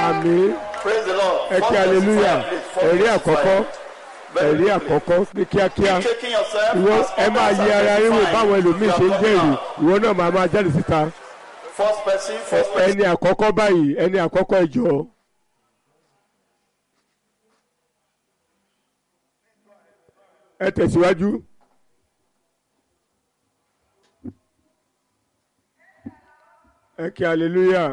àmín Praise the Lord. ẹ kí Four hallelujah verses, please. Four ẹ̀rí verses, àkọ́kọ́ Very ẹ̀rí quickly. àkọ́kọ́ ní kíákíá Keep shaking yourself. ìwọ as ẹ máa others yẹ are ara yín wò testifying. báwọn ẹlòmíín You ṣe ń are jẹ́rìí coming ìwọ náà máa máa jáde síta out. First person, first person. ẹni àkọ́kọ́ báyìí ẹni àkọ́kọ́ ẹ jọ̀ọ́. ẹ tẹ̀síwájú. ẹ kí hallelujah.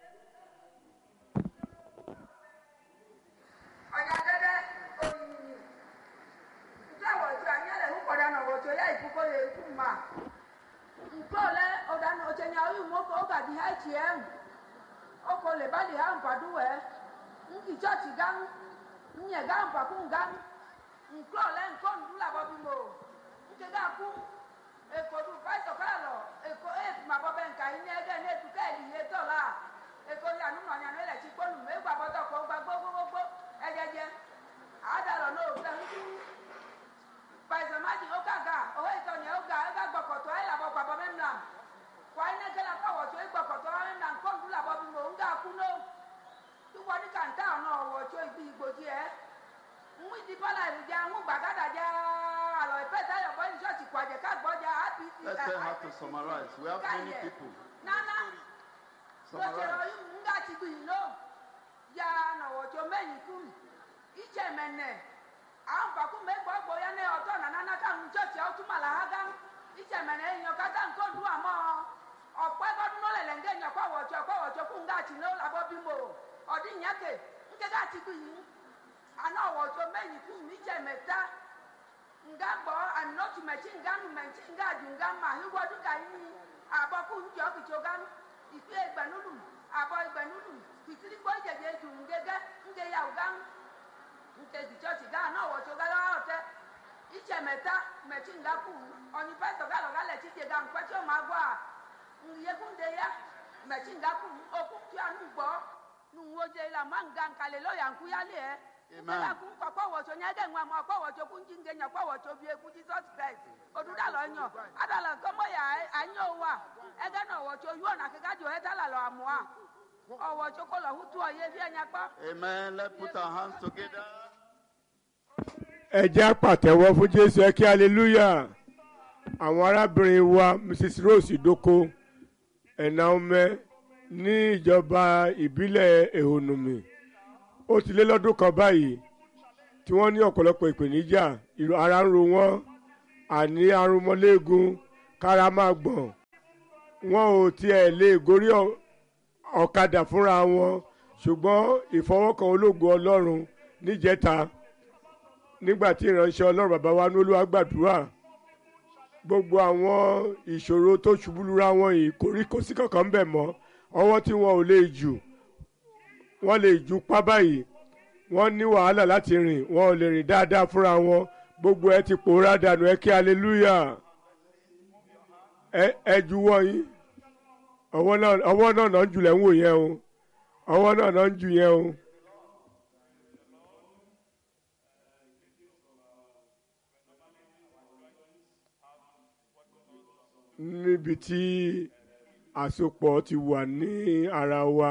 ọ̀nyà dẹ́dẹ́ òyìnbí njẹ́ wọ̀jọ́ anyẹ́lẹ̀ ń kọ̀dá nà wọ̀jọ́ yá ìkúkọ́ yẹ ikú mà nkọ́ lẹ́ ọ̀dà nà ọ̀jẹ̀ nyà ọ̀yìn mọ́kọ́ ọ̀gà di ha ẹ̀kì ẹ̀ ọkọ̀ lè bá di ha mpàdú wẹ̀ nkì chọ́ọ̀chì gán nyẹ̀ gán mpàkú gán nkọ́ lẹ́ nkọ́ ndúlà bọ́ bí mo nkè gá kú èkó du pàṣẹ kọ́lá lọ èkó ẹ̀ mà bọ́ bẹ́ nkà yín ní ẹgẹ́ ní ètùkẹ́ ẹ̀ lìyẹ tọ̀ la èkó yà nínú ọ̀nyà ní ẹlẹ́tì kpọ́nù mẹ́gbà bọ́tọ̀ kọ́ gbà gbogbogbò ẹ̀jẹ̀jẹ̀ àdàlọ́ náà òkúta ńkú pàṣẹ má di ọkà gà ọ̀hẹ́ ìtọ̀nyẹ̀ ọ̀gà ẹ̀gà gbọ̀kọ̀tọ̀ ẹ̀ làbọ̀ pàbọ̀ mẹ́mìlá wà á iná kẹ́lá káwọ̀ tó ẹ̀ gbọ̀kọ̀tọ̀ ẹ̀ mẹ́mìlá nkọ́ndú làbọ̀ bí mo ń gà kú nó ìwọ ní kàńtà ọ̀nà ọ̀wọ̀ tó ibi ìgbòdì ẹ̀ ń di bọ́lá ìrìjà ń gbàgádà já àlọ́ ìpẹ́ táyọ̀ bọ́ ní ṣọ́ọ̀ṣì kwàjẹ́ ká gbọ́jà apc Let's tell how to summarize. We have many people. nana Summarize. lọ́jọ́ yìí ń gà ti gbì yìí ló ya nàwọ̀ tó mẹ́yìn kú ìjẹ́ mẹ́nẹ̀ àwọn bàkú mẹ́gbọ́ gbóyá ní ọ̀tọ̀ nànánà káwọn ṣọ́ọ̀ṣì ọ̀tún màlà ha gán ìjẹ́ mẹ́nẹ̀ èèyàn kátà nǹkan dùn àmọ́ ọ̀pẹ́ gbọ́dún náà lẹ̀lẹ̀ ń gé èèyàn pàwọ̀jọ pàwọ̀jọ kú ń gà tì ní làbọ̀ bímọ ọ̀dí ìyànkè ń ké gà ti gbì yìí àná ọ̀wọ̀ tó mẹ́yìn kú ìjẹ́ mẹ́ta nga gbọ́ ànọ́tù mẹ́tí nga nù mẹ́tí nga dùn nga mà híwọ́dún kà yín àbọ̀ kú ń jọ́ kìtì ọ̀gá ìpè ìgbẹ̀nulù àbọ̀ ìgbẹ̀nulù kìtìrì gbọ́ ìjẹ̀jẹ̀ dùn ngẹ́gẹ́ ngẹ́ yà ọ̀gá nke di chọọchị gaa na ọwọchị ogala ọtẹ iche mẹta mẹtí nga kù ọnyị pẹtọ galọ galẹ ti de ga nkwẹtí ọmọ agwọ a nyekunde ya mẹtí nga kù okú tí a nù gbọ nuwodze la ma nga nkàlẹ lọọyà nkú ya lé ẹ Amen. nkẹlẹ kú kọkọ wọtsọ nyẹ dẹ ŋua mọ kọ wọtsọ kú ŋdí ngẹ nyọ kọ wọtsọ bie kú jesus christ oduda lọ nyọ adala kọmọ ya anyọ wa ẹgẹ nà wọtsọ yọ nà kẹkẹ adzọ ẹta la lọ amua ọwọtsọ kọlọ hutu ọyẹ fi ẹnya kpọ. Amen. Let's put our hands together. ẹ jẹ́ pàtẹ́wọ́ fún jésù ẹ kí hallelujah àwọn arábìnrin wa mrs rose idoko ẹ̀nà ọmọ ní ìjọba ìbílẹ̀ ehonumi ó ti lé lọ́dún kan báyìí tí wọ́n ní ọ̀pọ̀lọpọ̀ ìpèníjà ìró- ara ń ro wọ́n àní arúmọléegun kára máa gbọ̀n wọn ò tiẹ̀ lè gorí ọ̀- ọ̀kadà fúnra wọn ṣùgbọ́n ìfọwọ́kan ológun ọlọ́run níjẹta nígbà tí ìránṣẹ́ ọlọ́run bàbá wa ní olúwa gbàdúrà gbogbo àwọn ìṣòro tó ṣubú lura wọn yìí kò rí kó sí kankan ń bẹ̀ mọ́ ọwọ́ tí wọn ò lè jù wọ́n lè ju pá báyìí wọ́n ní wàhálà láti rìn wọn ò lè rìn dáadáa fúnra wọn gbogbo ẹ ti pòórá dànù ẹ kí hallelujah ẹ ẹ juwọ́ yín ọwọ́ náà ọwọ́ náà náà ń jùlẹ̀ ń wò yẹn o ọwọ́ náà náà ń jù yẹn o. níbi tí àsopọ̀ ti wà ní ara wa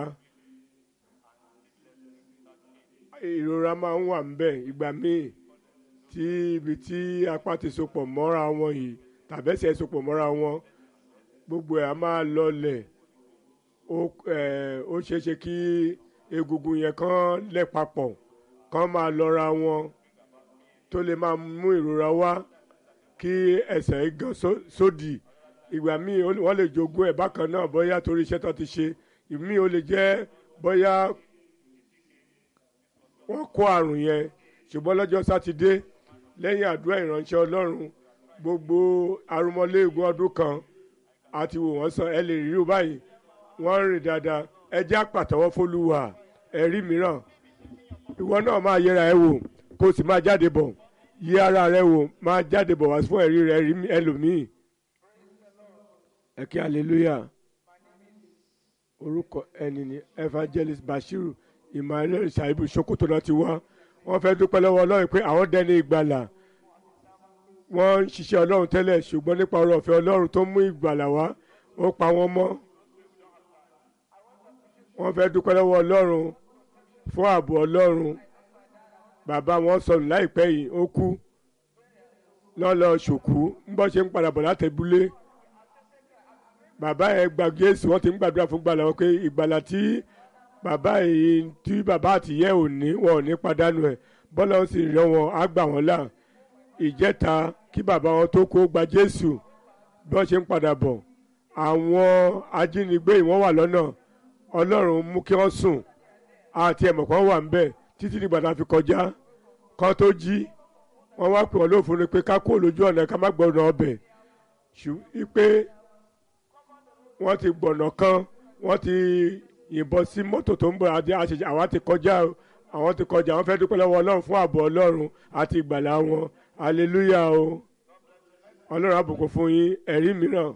ìrora máa ń wà ńbẹ̀ ìgbà míì tí ibi tí apá ti sopọ̀ mọ́ra wọn yìí tàbẹ́sẹ̀ sopọ̀ mọ́ra wọn gbogbo ẹ̀ á máa lọlẹ̀ ó ẹ̀, ó ṣeé ṣe kí egungun yẹn kán lẹ̀ papọ̀ kán máa lọ́ra wọn tó lè máa mú ìrora wá kí ẹsẹ̀ gan só- sódì ìgbà míì ó lè- wọ́n lè jogún ẹ̀ bákan náà bóyá torí iṣẹ́ tó ti ṣe ìmíì ó lè jẹ́ bóyá wọ́n kó àrùn yẹn ṣùgbọ́n lọ́jọ́ sátidé lẹ́yìn àdúrà ìránṣẹ́ ọlọ́run gbogbo arúmọléegun ọdún kan àti wò wọ́n sàn ẹ lè rí o báyìí wọ́n ń rìn dáadáa ẹ jẹ́ àpàtàwọ́ fólúwà ẹ̀rí mìíràn ìwọ náà máa yẹra ẹ wò kó o sì máa jáde bọ̀ yí ara rẹ wò máa jáde bọ̀ wá fún ẹ̀rí rẹ rí ẹlòmíì ẹ kí hallelujah orúkọ ẹni ni evangelist bashiru emmanuel shaibu sokoto náà ti wá wọ́n fẹ́ dúpẹ́ lọ́wọ́ ọlọ́run pé àwọn dẹni ìgbàlà wọ́n ń ṣiṣẹ́ ọlọ́run tẹ́lẹ̀ ṣùgbọ́n nípa ọ̀rọ̀ ọ̀fẹ́ ọlọ́run tó mú ìgbàlà wá ó pa wọ́n mọ́ wọ́n fẹ́ dúpẹ́ lọ́wọ́ ọlọ́run fún ààbò ọlọ́run bàbá wọn sọnù láìpẹ́ yìí ó kú lọ́lọ́ ṣòkú ń bọ́ ṣe ń padà bọ̀ látẹ̀búlé bàbá yẹn gba Jésù wọ́n ti ń gbàdúrà fún gbàlà wọn pé ìgbàlà tí bàbá yìí tí bàbá àtìyẹ́ ò ní wọn ò ní padànù ẹ̀ bọ́lá ó sì rán wọn á gbà wọ́n là ìjẹta kí bàbá wọn tó kó gba Jésù bí wọ́n ṣe ń padà bọ̀ àwọn ajínigbé yìí wọ́n wà lọ́nà Ọlọ́run mú kí wọ́n sùn àti ẹ̀mọ̀ kan wà ń bẹ̀ títí dìgbà tá a fi kọjá kan tó jí wọ́n wá pè wọ́n lófin ni pé ká kó lójú ọ̀nà ká má gbọ́dọ̀ ọbẹ̀ ṣùgbọ́n pé wọ́n ti gbọ̀nà kan wọ́n ti yìnbọn sí mọ́tò tó ń bọ̀ àti àṣẹṣẹ àwa ti kọjá àwọn ti kọjá àwọn fẹ́ẹ́ dúpẹ́ lọ́wọ́ Ọlọ́run fún ààbò Ọlọ́run àti ìgbàlà wọn aleluya o Ọlọ́run àbùkù fún yín ẹ̀rí mìíràn.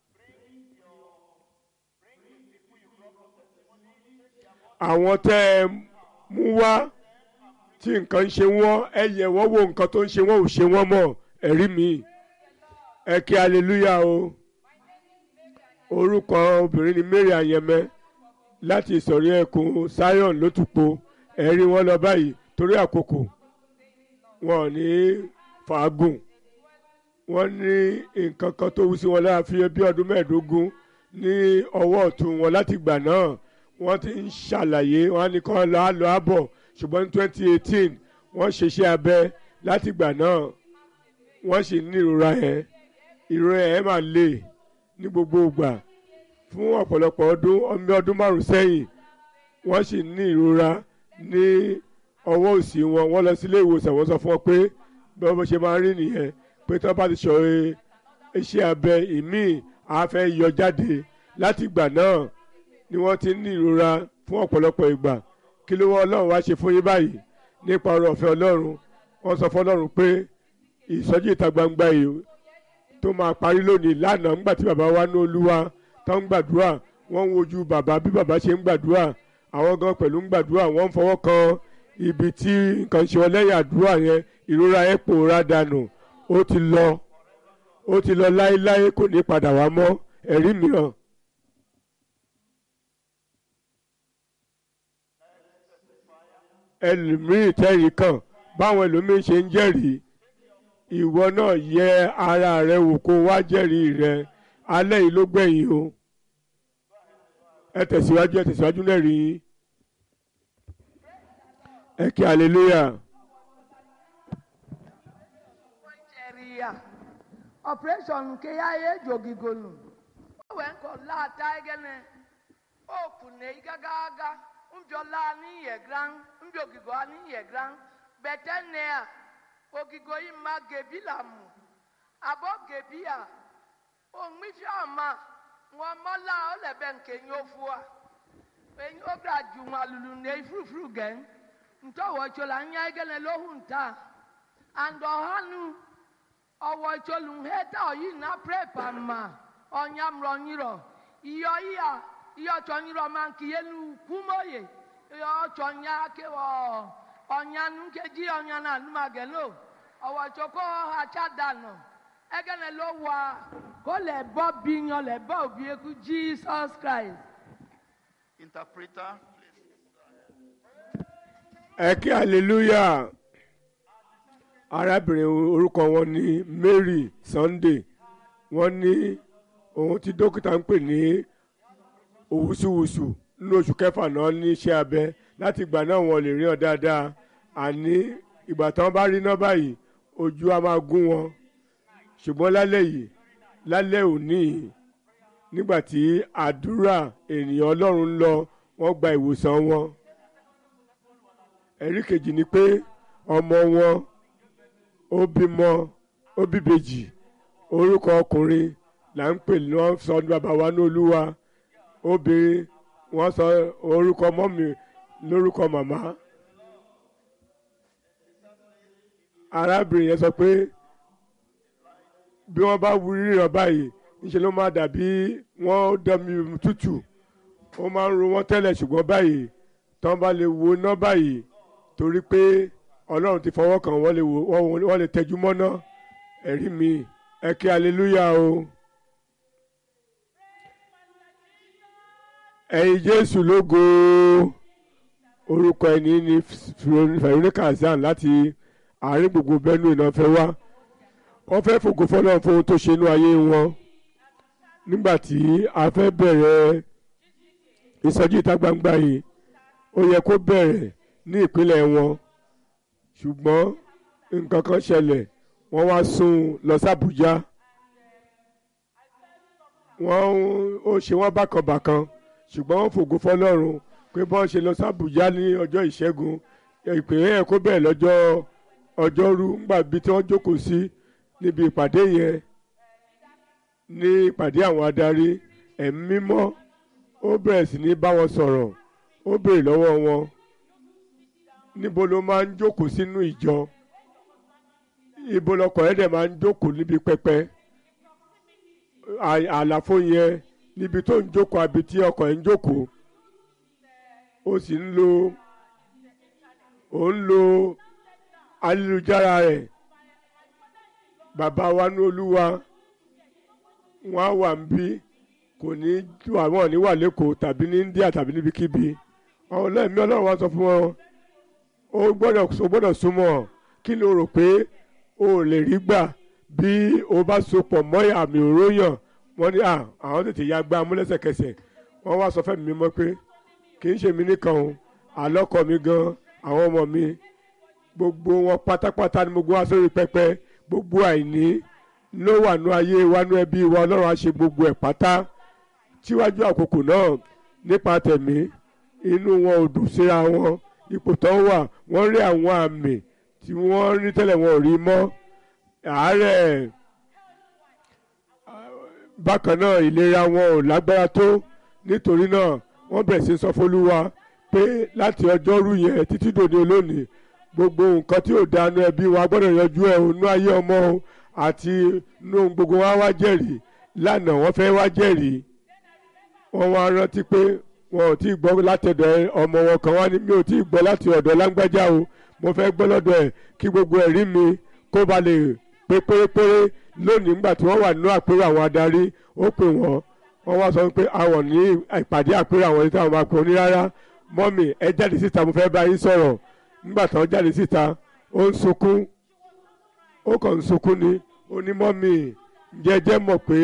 àwọn tẹ́ ẹ mú wá tí nǹkan ń ṣe wọ́n ẹ yẹ̀ wọ́n wo nǹkan tó ń ṣe wọ́n ò ṣe wọ́n mọ́ ẹ̀rí mi ẹ kí aleluya o orúkọ obìnrin ni Mary Ayẹmẹ láti ìsọ̀rí ẹkùn Zion lótùpọ̀ ẹ̀rí wọn lọ báyìí torí àkókò wọn ò ní fàágùn wọ́n ní nǹkan kan tó wú sí wọn lára fi bí ọdún mẹ́ẹ̀ẹ́dógún ní ọwọ́ ọ̀tún wọn láti gbà náà wọ́n ti ń ṣàlàyé wọ́n á ní kọ́ lọ́ àlọ́ àbọ̀ ṣùgbọ́n ní twenty eighteen wọ́n ṣeṣẹ́ abẹ láti gbà náà wọ́n sì ní ìrora ẹ̀ ìrora ẹ̀ máa lè ní gbogbo ìgbà fún ọ̀pọ̀lọpọ̀ ọdún ọmọ ọdún márùn-ún sẹ́yìn wọ́n sì ní ìrora ní ọwọ́ òsì wọn wọ́n lọ sílé ìwòsàn wọ́n sọ fún wọn pé bí wọ́n ṣe máa rí nìyẹn pé tí wọ́n bá ti sọ iṣẹ́ abẹ ìmíì á fẹ́ yọ jáde láti ìgbà náà ni wọ́n ti ní ìrora fún ọ̀pọ̀lọpọ̀ ìgbà kí ló wọ́ ọlọ́run wá ṣe fún yín báyìí nípa ọ̀rọ̀ ọ̀fẹ́ ọlọ́run wọ́n sọ fún ọlọ́run pé ìsọjí ìta gbangba yìí tó máa parí lónìí lánàá ńgbà tí bàbá wa ní olúwa tó ń gbàdúrà wọ́n ń wojú bàbá bí bàbá ṣe ń gbàdúrà àwọn gan pẹ̀lú ń gbàdúrà wọ́n ń fọwọ́ kan ibi tí nǹkan ṣe ọlẹ́yìn àdúrà yẹn ìrora ẹ̀ pòórá dànù ó ti lọ ó ti lọ láéláé kò ní padà wá mọ́ ẹ̀rí mìíràn. ẹlòmíì tẹ́rì kàn báwọn ẹlòmíì ṣe ń jẹ́rìí ìwọ náà yẹ ara rẹ wò kó wá jẹ́rìí rẹ alẹ́ yìí ló gbẹ̀yìn o ẹ tẹ̀síwájú ẹ tẹ̀síwájú náà rí yín ẹ kí hallelujah. Nigeria operation nke ya ya ejogigonu o wee nkọ laata egene oku na igaga aga mbiola n'ihe gran mbiogigo n'ihe gran bete nne a ogigo ima gebilamu abo gebi a onwifi ama nwamola olebe nke nyofu a enyi obra ju nwa lulu na ifurufuru gen ntọwọchola nya egene lohu nta and ọhanu ọwọ ìtòlù hẹta ọyí na prepa ma ọnyamrọ nyirọ iyọ iya iyọ ọchọ nyirọ ma nke yenu kwumoye iyọ ọchọ nya kewọ ọnyanu nkeji ọnyanu anumagelo ọwọ ìtòkọ hacha dànù egene ló wà kó lè bọ bíyan lè bọ òbí eku jesus christ. Interpreter, ẹ kí hallelujah arábìnrin orúkọ wọn ní Mary Sunday wọ́n ní òun tí dókítà ń pè ní òwúsùwùsù nínú oṣù kẹfà náà ní iṣẹ́ abẹ láti ìgbà náà wọn lè rí ọ dáadáa àní ìgbà tí wọ́n bá rí náà báyìí ojú á máa gún wọn ṣùgbọ́n lálẹ́ yìí lálẹ́ òní yìí, nígbà tí àdúrà ènìyàn Ọlọ́run ń lọ wọ́n gba ìwòsàn wọn ẹ̀rí kejì ni pé ọmọ wọn ó bímọ ó bíbejì orúkọ ọkùnrin là ń pè ní wọn sọ ní bàbá wa ní olúwa obìnrin wọn sọ orúkọ mọ́mì lórúkọ màmá arábìnrin yẹn sọ pé bí wọ́n bá wú ríran báyìí níṣẹ́ ló máa dàbí wọ́n dẹ́mi tútù ó máa ń ro wọ́n tẹ́lẹ̀ ṣùgbọ́n báyìí tán bá lè wo iná báyìí torí pé ọlọ́run ti fọwọ́ kàn wọ́n lè wò wọ́n wọ́n lè tẹjú mọ́ná ẹ̀rí mi ẹ kí aleluya o. ẹ̀yin jésù lógo orúkọ ẹni ní Veronica Hassan láti àárín gbogbo Benue náà fẹ́ wá wọ́n fẹ́ fògo fọlọ́run fún ohun tó ṣe inú ayé wọn nígbà tí a fẹ́ bẹ̀rẹ̀ ìsọjí ìta gbangba yìí ó yẹ kó bẹ̀rẹ̀ ní ìpínlẹ̀ wọn ṣùgbọ́n nǹkan kan ṣẹlẹ̀ wọ́n wá sún lọ sí Àbújá wọ́n ó ṣe wọ́n bákanbàkan ṣùgbọ́n wọ́n fògo fọlọ́run pé bọ́n ṣe lọ sí Àbújá ní ọjọ́ ìṣẹ́gun ìpínlẹ̀ yẹn kó bẹ̀rẹ̀ lọ́jọ́ ọjọ́rú ńgbà bí tí wọ́n jókòó sí níbi ìpàdé yẹn ní ìpàdé àwọn adarí ẹ̀mí mímọ́ ó bẹ̀rẹ̀ sí ní bá wọn sọ̀rọ̀ ó béèrè lọ́wọ́ wọn níbo ló máa ń jókòó sínú ìjọ ibo lọkọ̀ ẹ̀ dẹ̀ máa ń jókòó níbi pẹpẹ àlàfo yẹn níbi tó ń jókòó àbí tí ọkọ̀ ẹ̀ ń jókòó ó sì ń lo ó ń lo ayélujára rẹ̀ bàbá wa ní olúwa wọn á wà ń bí kò ní àwọn ní wà lẹ́kọ̀ọ́ tàbí ní India tàbí níbikíbi àwọn ọlọ́ọ̀mí ọlọ́run wa sọ fún wọn ó gbọ́dọ̀ ó gbọ́dọ̀ súnmọ́ kí ló rò pé o ò lè rí gbà bí o bá so pọ̀ mọ́ àmì òróyàn wọ́n ní à àwọn tètè ya gbá amúlẹ́sẹ̀kẹsẹ̀ wọ́n wá sọ fẹ́mi mímọ́ pé kì í ṣe mí nìkan o àlọ́kọ mi gan àwọn ọmọ mi gbogbo wọn pátápátá ni gbogbo wa sórí pẹpẹ gbogbo àìní ló wà nú ayé wa nú ẹbí wa ọlọ́run á ṣe gbogbo ẹ̀ pátá tíwájú àkókò náà nípa tẹ̀mí inú wọn ò dùn síra wọn ipò tó wà wọ́n rí àwọn àmì tí wọ́n rí tẹ́lẹ̀ wọn ò rí mọ́ àárẹ̀ bákan náà ìlera wọn ò lágbára tó nítorí náà wọ́n bẹ̀rẹ̀ sí sọ fólúwa pé láti ọjọ́rú yẹn títí dòní olónìí gbogbo nǹkan tí ò dánú ẹbí wa gbọ́dọ̀ yanjú ẹ̀ ònú ayé ọmọ o àti inú gbogbo wa wá jẹ́rìí lánàá wọ́n fẹ́ wá jẹ́rìí wọ́n wá rántí pé wọn ò tí ì gbọ́ látọ̀dọ̀ ọmọ wọn kan wá ní mi ò tí ì gbọ́ láti ọ̀dọ̀ lágbájá o mo fẹ́ gbọ́ lọ́dọ̀ ẹ̀ kí gbogbo ẹ̀rí mi kó ba lè pé pérépéré lónìí nígbà tí wọ́n wà nínú àpérò àwọn adarí ó pè wọ́n wọ́n wá sọ pé àwọn ní ìpàdé àpérò àwọn ìta àwọn àpérò ní rárá mọ́mì ẹ jáde síta mo fẹ́ bá yín sọ̀rọ̀ nígbà tí wọ́n jáde síta ó ń sunkún ó kàn ń sunkún ni ó ní mọ́mì jẹ́jẹ́ mọ̀ pé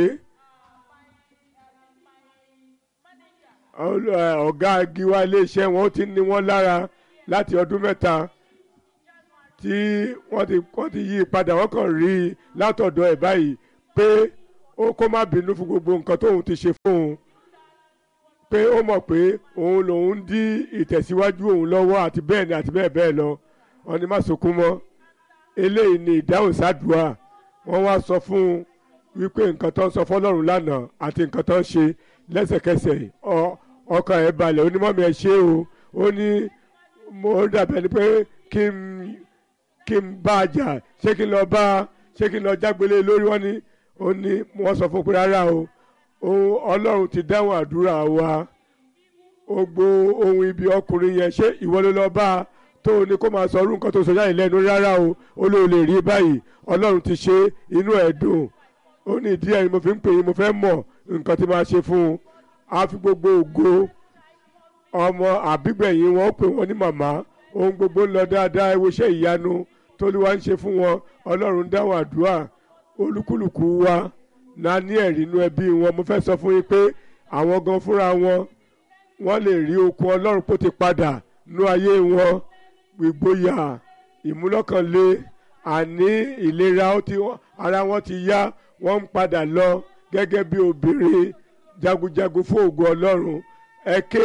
ọ̀gá agiwa iléeṣẹ́ wọn ó ti ní wọ́n lára láti ọdún mẹ́ta tí wọ́n ti wọ́n ti yí padà wọ́n kàn rí i látọ̀dọ̀ ẹ̀ báyìí pé ó kó má bínú fún gbogbo nǹkan tóun ti ṣe fún un pé ó mọ̀ pé òun lòun ń dí ìtẹ̀síwájú òun lọ́wọ́ àti bẹ́ẹ̀ ni àti bẹ́ẹ̀ bẹ́ẹ̀ lọ wọ́n ní má sunkún mọ́ eléyìí ni ìdáhùn sádùá wọ́n wá sọ fún un wípé nǹkan tó ń sọ fọlọ́run lánàá àti nǹkan tó ń ṣe lẹ́sẹ̀kẹsẹ̀ ọkàn ẹ̀ balẹ̀ ó ní mọ́mí ẹ ṣé o ó ní mo dàbẹ̀ ni pé kí n kí n bá a jà ṣé kí n lọ bá ṣé kí n lọ jágbélé lórí wọn ni ó ní wọ́n sọ fún pé rárá o ohun ọlọ́run ti dáhùn àdúrà wa ó gbó ohun ibi ọkùnrin yẹn ṣé ìwọ ló lọ bá a tó o ní kó máa sọ orú nǹkan tó sọ jáde lẹ́nu rárá o ó lóò lè rí báyìí ọlọ́run ti ṣe inú ẹ̀ dùn ó ní ìdí ẹ̀ ni mo fi ń pè yín mo fẹ́ mọ̀ nǹkan tí máa ṣe fún un á fi gbogbo ògo ọmọ àbígbẹ̀yìn wọn ó pè wọ́n ní màmá ohun gbogbo ń lọ dáadáa ẹ wo iṣẹ́ ìyanu tóluwa ń ṣe fún wọn ọlọ́run dáhùn àdúrà olúkúlùkù wa náà ní ẹ̀rí inú ẹbí wọn mo fẹ́ sọ fún yín pé àwọn gan fúnra wọn wọ́n lè rí okun ọlọ́run kó ti padà nú ayé wọn ìgboyà ìmúlọ́kànlé àní ìlera ara wọn ti yá wọ́n ń padà lọ gẹ́gẹ́ bí obìnrin jagunjagun fún ògo ọlọ́run ẹ ké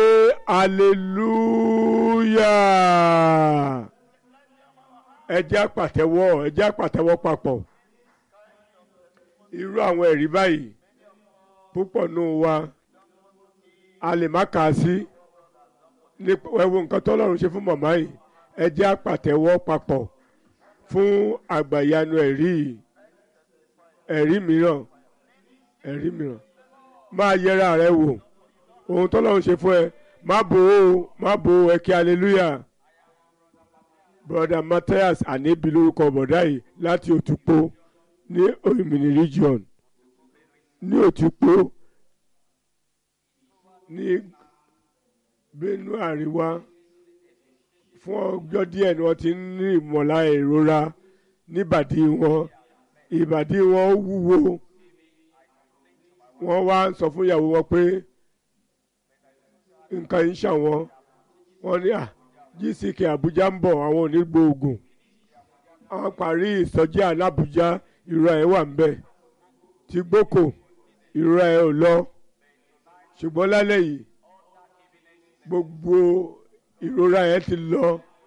hallelujah ẹ jẹ́ àpàtẹ́wọ́ ẹ jẹ́ àpàtẹ́wọ́ papọ̀ irú àwọn ẹ̀rí báyìí púpọ̀ nù wa a lè má kà á sí ní ẹ̀wọ̀n nǹkan tọ́lọ́run ṣe fún màmá yìí ẹ jẹ́ àpàtẹ́wọ́ papọ̀ fún àgbàyanu ẹ̀rí ẹ̀rí mìíràn ẹ̀rí mìíràn máa yẹra rẹ wò ohun tọ́lọ́run ṣe fún ẹ má bò ó má bò ó ẹ kí hallelujah broda Matthias anibi lórúkọ bọ̀dá yìí láti Òtúpó ní Òmìnir region ní Òtúpó ní Benue àríwá fún ọjọ́ díẹ̀ ni wọ́n ti ń ní ìmọ̀lá ìrora níbàdí wọn ìbàdí wọn wúwo wọ́n wá ń sọ fún ìyàwó wọn pé nǹkan yìí ń ṣàwọn wọ́n ní à gck Àbújá ń bọ̀ àwọn ò ní gbóògùn àwọn parí ìsọjí alábùjá ìrora ẹ̀ wà ń bẹ̀ tí gbókò ìrora ẹ̀ ò lọ ṣùgbọ́n lálẹ́ yìí gbogbo ìrora ẹ̀ ti lọ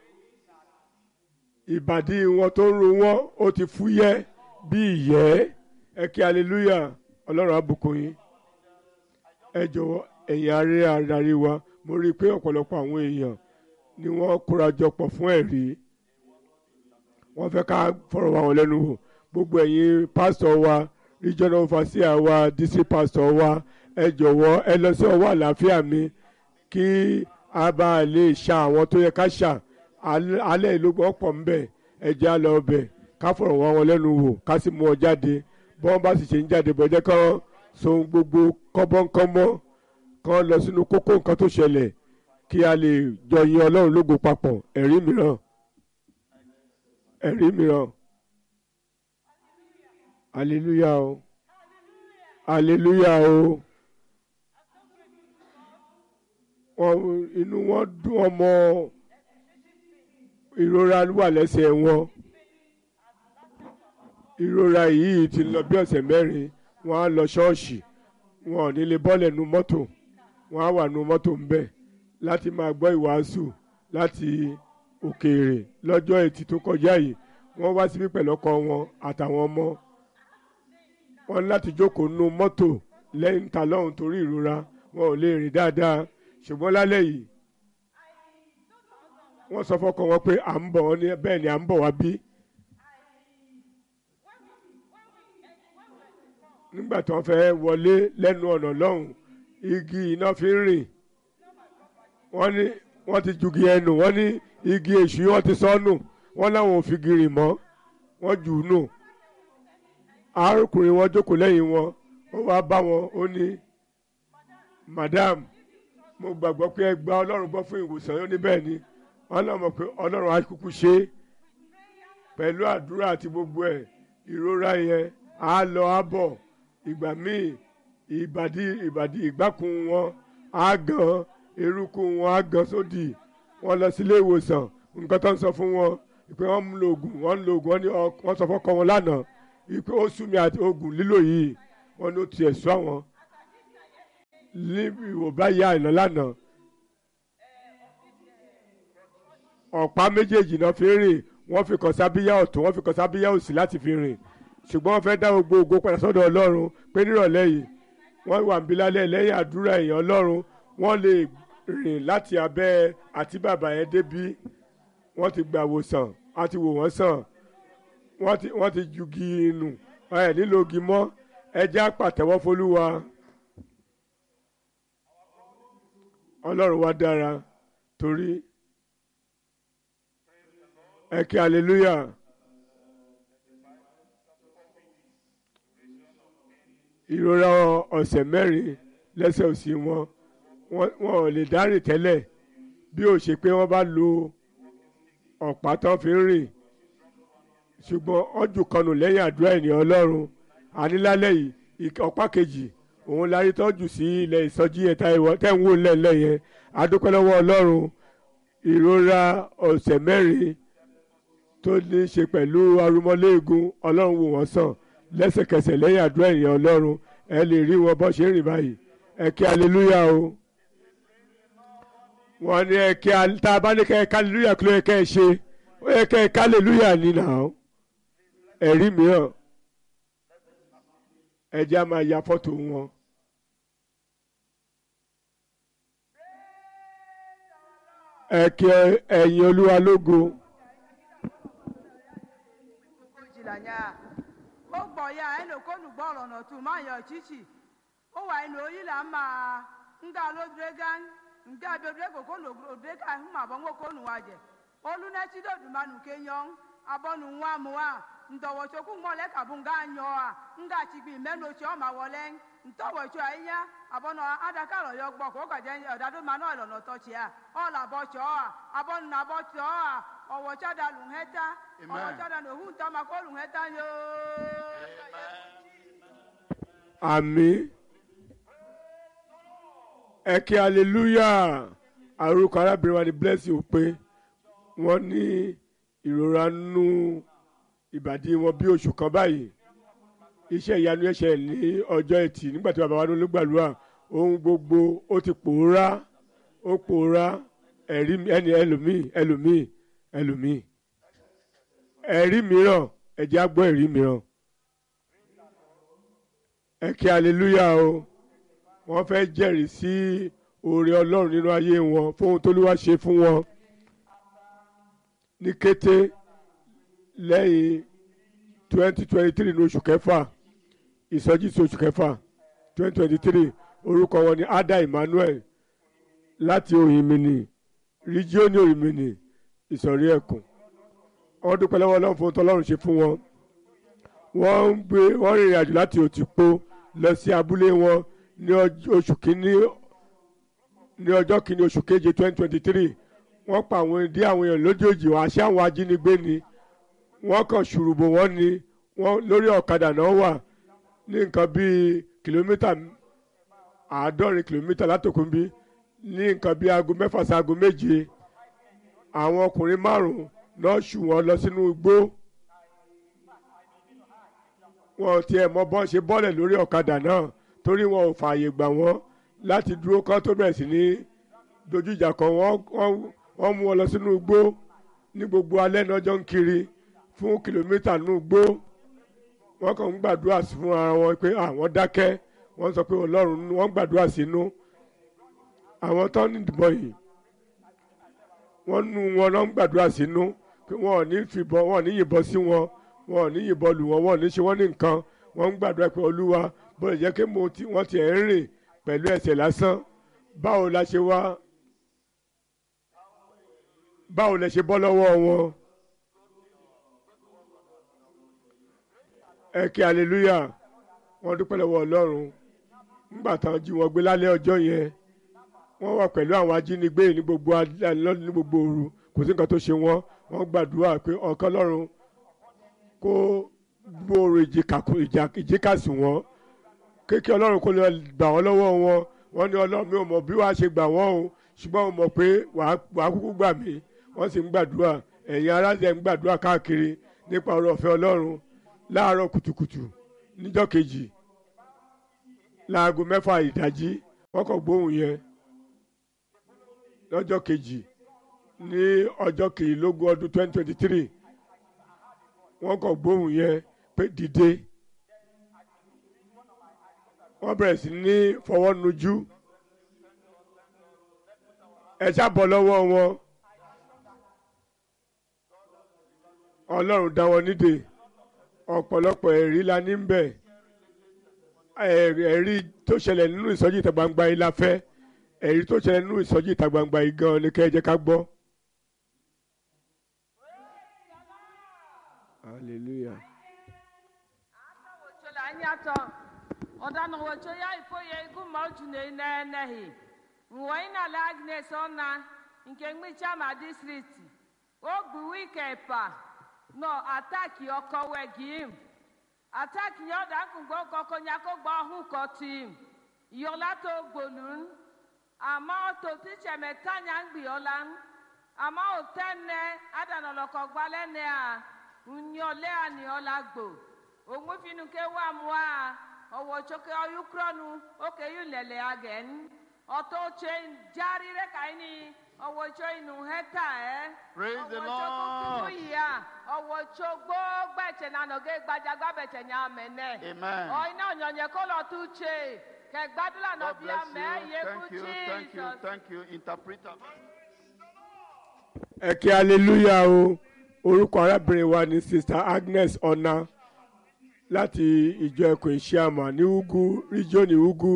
ìbàdí wọn tó ń ro wọn ó ti fúyẹ́ bí ìyẹ́ ẹ kí hallelujah ọlọ́run á bùkún yín ẹ jọ̀wọ́ ẹ̀yin aré adarí wa mo rí i pé ọ̀pọ̀lọpọ̀ àwọn èèyàn ni wọ́n kóra jọ pọ̀ fún ẹ̀rí wọ́n fẹ́ ká fọ̀rọ̀ wá wọn lẹ́nu wò gbogbo ẹ̀yin pásítọ̀ wa regional overseer wa district pastor wa ẹ jọ̀wọ́ ẹ lọ sí ọwọ́ àlàáfíà mi kí a bá lè ṣa àwọn tó yẹ ká ṣà alẹ́ ìlú gbọ́ pọ̀ ń bẹ̀ ẹ jẹ́ á lọ bẹ̀ ká fọ̀rọ̀ wá wọn lẹ́nu wò ká sì mú ọ jáde bọ́n bá sì ṣe ń jáde bọ́jẹ́ kán so gbogbo kọ́bọ́nkọ́mọ́ kán lọ sínú kókó nǹkan tó ṣẹlẹ̀ kí a lè jọ yin ọlọ́run lógo papọ̀ ẹ̀rí mìíràn ẹ̀rí mìíràn hallelujah o hallelujah o wọn inú wọn dùn ọmọ ìrora wà lẹ́sẹ̀ wọn ìrora yìí ti lọ bí ọ̀sẹ̀ mẹ́rin wọ́n á lọ ṣọ́ọ̀ṣì wọn ò ní lè bọ́lẹ̀ nu mọ́tò wọ́n á wà nu mọ́tò ń bẹ̀ láti máa gbọ́ ìwàásù láti òkèèrè lọ́jọ́ ẹtì tó kọjá yìí wọ́n wá síbí pẹ̀lú ọkọ wọn àtàwọn ọmọ wọn láti jókòó nu mọ́tò lẹ́yìn ta lọ́hùn torí ìrora wọn ò lè rìn dáadáa ṣùgbọ́n lálẹ́ yìí wọ́n sọ fọ́kọ wọn pé à ń bọ̀ wọ́n ní bẹ́ẹ̀ ni à ń bọ̀ wá bí. nígbà tí wọ́n fẹ́ wọlé lẹ́nu ọ̀nà lọ́hùn igi iná fi ń rìn wọ́n ní wọ́n ti jugi ẹnu wọ́n ní igi èṣù wọ́n ti sọ́nù wọ́n láwọn ò fi gírì mọ́ wọ́n jù ú nù arákùnrin wọn jókòó lẹ́yìn wọn ó wá bá wọn ó ní madam mo gbàgbọ́ pé ẹ gba ọlọ́run gbọ́ fún ìwòsàn yóò ní bẹ́ẹ̀ ni wọ́n náà mọ̀ pé ọlọ́run á kúkú ṣe é pẹ̀lú àdúrà àti gbogbo ẹ̀ ìrora yẹn á lọ á bọ̀ ìgbà míì ìbàdí ìbàdí ìgbákun wọn á gan eruku wọn á gan sódì wọn lọ sílé ìwòsàn nǹkan tó ń sọ fún wọn ìpè wọn ń lo oògùn wọn ń lo oògùn wọn ní wọn sọ fọkọ wọn lánàá ìpè ó sú mi àti oògùn lílò yìí wọn ní ó tiẹ̀ sú àwọn ní ìwòbá ya ìná lánàá ọ̀pá méjèèjì náà fi rìn wọ́n fi kàn sábíyá ọ̀tún wọ́n fi kàn sábíyá òsì láti fi rìn ṣùgbọ́n wọ́n fẹ́ dá gbogbo ògo padà sọ́dọ̀ ọlọ́run pé nírọ̀lẹ́ yìí wọ́n wà níbí lálẹ́ lẹ́yìn àdúrà èèyàn ọlọ́run wọ́n lè rìn láti abẹ́ àti bàbá yẹn débí wọ́n ti gbà wòsàn a ti wò wọ́n sàn wọ́n ti wọ́n ti jugi nù ẹ̀ nílò ogi mọ́ ẹ jẹ́ àpàtẹ́wọ́ fọlúwa ọlọ́run wa dára torí ẹ kí hallelujah. ìrora ọ̀sẹ̀ mẹ́rin lẹ́sẹ̀ òsì wọn wọn ò lè dárìn tẹ́lẹ̀ bí ó ṣe pé wọ́n bá lo ọ̀pá tán fi ń rìn ṣùgbọ́n ọjù kanù lẹ́yìn àdúrà ènìyàn ọlọ́run ànílálẹ́ yìí ọ̀pá kejì òun la rí tọ́jú sí ilẹ̀ ìsọjí yẹn tẹ́ ń wò lẹ́lẹ́ yẹn adúpẹ́ lọ́wọ́ ọlọ́run ìrora ọ̀sẹ̀ mẹ́rin tó ní í ṣe pẹ̀lú arúmọléegun ọlọ́run wò wọ́n sàn lẹ́sẹ̀kẹsẹ̀ lẹ́yìn àdúrà ènìyàn ọlọ́run ẹ lè rí wọn bọ́ ṣe ń rìn báyìí ẹ kí aleluya o wọ́n ní ẹ kí tá a bá ní kẹ́ ẹ ká aleluya kí ló yẹ kẹ́ ẹ ṣe ó yẹ kẹ́ ẹ ká aleluya nínà ó ẹ̀rí mìíràn ẹ jẹ́ á máa ya fọ́tò wọn. ẹ kí ẹ̀yin olúwa lógo. ó gbọ̀ ya ẹ̀ ló kónú gbọ́ ọ̀rọ̀ nà tù máa yọ chichi ó wà inú oyin là ń máa ń ga lóbìrẹ́ gán ń ga bèbèrè kò kónú òbìrẹ́ ká ń mà bọ́ ń kónú wa jẹ olú náà tí dòdù máa nù kéyàn abọ́nu ń wá mu wa ntọ̀wọ̀ tsokú ńgbọ́n lẹ́ kàbú ńgá nyọ́ a ńgá tsigbi mẹ́nu tsi ọ́ma wọlé ntɔwɔ tso ayi nya abɔnɔ adaka lɔ yɔ gbɔ k'o ka jɛ ɔdado ma n'o lɔnà tɔ tsia ɔlà bɔ tsɔ a abɔnu na bɔ tsɔ a ɔwɔ tsa da lu hɛ ta ɔwɔ Amen. tsa da nu ohun ta ma ko lu hɛ ta yoo. àmì ẹ kí hallelujah àrùkọ arábìnrin wa ni bless you pé wọ́n ní ìrora nínú ìbàdí wọn bí oṣù kan báyìí iṣẹ́ ìyanu ẹ̀ṣẹ̀ ní ọjọ́ ẹtì nígbà tí bàbá wa ló gbàdúrà ohun gbogbo ó ti pòórá ó pòórá ẹ̀rí mi- ẹni ẹlòmíì ẹlòmíì ẹlòmíì ẹ̀rí mìíràn ẹ̀jẹ̀ á gbọ́ ẹ̀rí mìíràn ẹ kí hallelujah o wọ́n fẹ́ jẹ́rìí sí oore ọlọ́run nínú ayé wọn fóun tólúwa ṣe fún wọn ní kété lẹ́yìn twenty twenty three ní oṣù kẹfà ìsọjí sí oṣù kẹfà twenty twenty three orúkọ wọn ni ada emmanuel láti òyìnbìnì ríjíọ́nì òyìnbìnì ìsọ̀rí ẹ̀kún wọ́n dúpẹ́ lọ́wọ́ ọlọ́run fún tọ́lọ́run ṣe fún wọn wọ́n ń gbé wọ́n rìnrìn àjò láti òtìpó lọ sí abúlé wọn ní ọj- oṣù kínní ní ọjọ́ kínní oṣù keje twenty twenty three wọ́n pa àwọn ìdí àwọn èèyàn lójoojú àṣẹ àwọn ajínigbé ni wọ́n kàn ṣùrùbò wọ́n ni wọ́n lórí ọ̀kadà náà wà ní nǹkan bíi kìlómítà àádọ́rin kìlómítà látòkùnbí ní nǹkan bíi aago mẹ́fà sí aago méje àwọn ọkùnrin márùn-ún náà ṣù wọ́n lọ sínú igbó wọn ò tiẹ̀ mọ bọ́n ṣe bọ́lẹ̀ lórí ọ̀kadà náà torí wọn ò fààyè gbà wọ́n láti dúró kán tó bẹ̀rẹ̀ sí ní dojú ìjà kan wọ́n wọ́n- wọ́n mú wọn lọ sínú igbó ní gbogbo alẹ́ náà jọ ń kiri fún kìlómítà nínú igbó wọ́n kàn ń gbàdúrà sí fún ara wọn pé àwọn dákẹ́ wọ́n sọ pé ọlọ́run nínú- wọ́n ń gbàdúrà sínú àwọn tó ní ìdìbò yìí wọ́n nu wọn náà ń gbàdúrà sínú pé wọn ò ní fìbọn wọn ò ní yìnbọn sí wọn wọn ò ní yìnbọn lù wọn wọn ò ní ṣe wọn ní nǹkan wọ́n ń gbàdúrà pé olúwa bó lè jẹ́ kí mo ti wọ́n ti ẹ̀ ń rìn pẹ̀lú ẹsẹ̀ lásán báwo la ṣe wá báwo lẹ ṣe bọ́ lọ́wọ́ wọn ẹ kí hallelujah wọ́n dúpẹ́ lọ́wọ́ ọlọ́run nígbà táwọn jí wọn gbé lálẹ́ ọjọ́ yẹn wọ́n wà pẹ̀lú àwọn ajínigbé ní gbogbo alẹ́ lọ́- ní gbogbo òru kò sí nǹkan tó ṣe wọ́n wọ́n gbàdúrà pé ọ̀kan lọ́run kó gbòòrò ìjìká ìjà- ìjíkàsí wọn kéèké ọlọ́run kó lè gbà wọ́n lọ́wọ́ wọn wọ́n ní ọlọ́run mi ò mọ̀ bí wàá ṣe gbà wọ́n o ṣùgbọ́n mo mọ̀ pé wàá wàá kúkú gbà mí wọ́n sì ń gbàdúrà ẹ̀yin aráàlú ń gbàdúrà káàkiri nípa ọ̀rọ̀ ọ̀fẹ́ ọlọ́run láàárọ̀ kùtùkùtù níjọ́ kejì láago mẹ́fà ìdájí wọ́n kàn gbóhùn yẹn lọ́jọ́ kejì ní ọjọ́ kejìlélógún ọdún twenty twenty three wọ́n kàn gbóhùn yẹn pé dìde wọ́n bẹ̀rẹ̀ sí ní fọwọ́ nujú ẹ ṣàbọ̀ lọ́wọ́ wọn ọlọ́run dá wọn nídè ọ̀pọ̀lọpọ̀ ẹ̀rí la ní bẹ̀ ẹ̀rí ẹ̀rí tó ṣẹlẹ̀ nínú ìsọjí ìta gbangba yìí la fẹ́ ẹ̀rí tó ṣẹlẹ̀ nínú ìsọjí ìta gbangba yìí gan ni kẹ́ ẹ jẹ́ ká gbọ́. hallelujah. wòtsola anyatɔ ɔdana wòtso ya ifo ye igu ma otu ne nɛɛnɛhi nwɔnyi na le agnes ɔna nke ŋmitsa ma district ogbu wike pa nɔ ataki ɔkɔwɛ gim ataki yɛ ɔda nkugbo kɔkɔ nyako gbɔ ɔhu kɔtim yɔla to gbolun ama ɔto titsɛmɛ tanya ŋgbiɔlan ama otɛnɛ adanɔlɔkɔ gbalɛ nɛa nyɔlɛ aniɔla gbo òmùfinu ké wà mua ọwọ tsoke ọyukrọnu oke yu lẹlẹ agẹn ọtọ tse jari rẹ kaini ọwọ tso inu hẹta ẹ Praise the ọwọ tso kúkúrú Lord. yìá ọwọ tso gbogbo ẹtsẹ nanọgẹ gbadzagba bẹtsẹ nya mẹnẹ Amen. ọyìn náà nyọnyẹ kó lọ tu tse kẹgbadúrà God nọbíà bless mẹ you. yeku Thank you. Thank you. jesus. Thank you. Interpreter. ẹ kí hallelujah o orúkọ arábìnrin wa ni sister agnes ọ̀nà láti ìjọ ẹkùn ìṣíàmà ní ugu ríjọ́nì ugu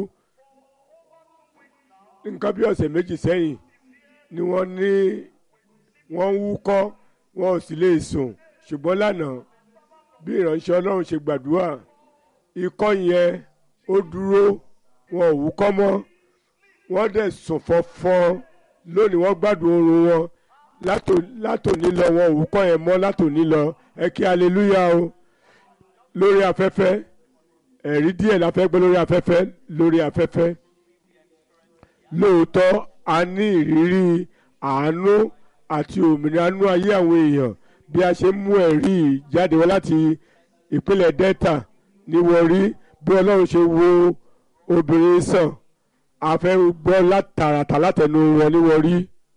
nǹkan bí ọ̀sẹ̀ méjì sẹ́yìn ni wọ́n ní wọ́n ń wúkọ́ wọn ò sì lè sùn ṣùgbọ́n lánàá bí ìránṣẹ́ ọlọ́run ṣe gbàdúrà ikọ́ yẹn ó dúró wọn ò wúkọ́ mọ́ wọ́n dẹ̀ sùn fọ́fọ́n lónìí wọ́n gbádùn oorun wọn látò- látòní lọ wọn ò wúkọ́ yẹn mọ́ látòní lọ ẹ kí aleluya o lórí afẹ́fẹ́ ẹ̀rí díẹ̀ la fẹ́ gbé lórí afẹ́fẹ́ lórí afẹ́fẹ́ lóòótọ́ a ní ìrírí àánú àti òmìnira nú ayé àwọn èèyàn bí a ṣe ń mú ẹ̀rí jáde wá láti ìpínlẹ̀ delta ní Warri bí ọlọ́run ṣe wo obìnrin sàn a fẹ́ gbọ́ látàràtà látẹnu wọn ní Warri.